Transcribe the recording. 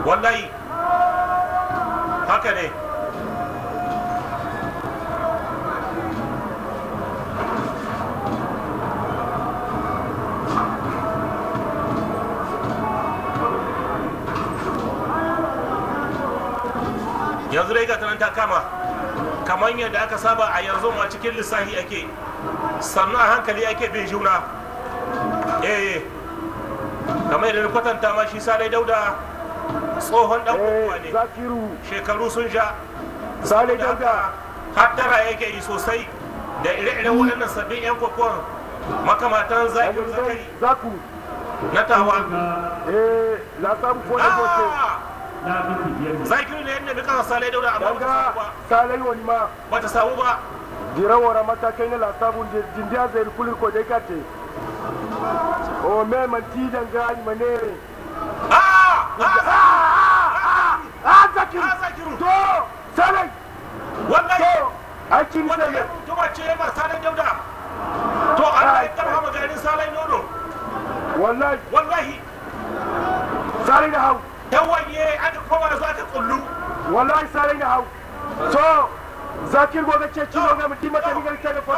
wallahi haka ne yanzu dai gata nan ta kama kamar yadda aka saba a yanzu ma cikin lissafi ake sannu a hankali ake bin juna eh kamar yadda na kwatanta ma shi salai dauda tsohon dan uwa ne zakiru shekaru sun sha Salai Saboda Dauda. haka hattara yake yi sosai da ire-iren waɗannan sabbin 'yan kokon makamatan zakiru zakari zaku na tawa eh la samu ko da bote Ah! zakiru ne yadda muka salai dauda amma bata samu daga ba salai wani ma bata samu ba dira wara matakai na la samu jindiya zai kulir ko dai kate o me man ti danga ni manere Ah! Ah! ah zakiru Ah, zakiru to salai wallahi to aikin wanda sai ya mutuma ce ba salai dauda to Allah ya karfa maganin salai nono wallahi wallahi salai da hau tawaye aka koma zuwa ta kullu wallahi salai da hau to zakir gobe ce ci gobe mutum mata ni garka da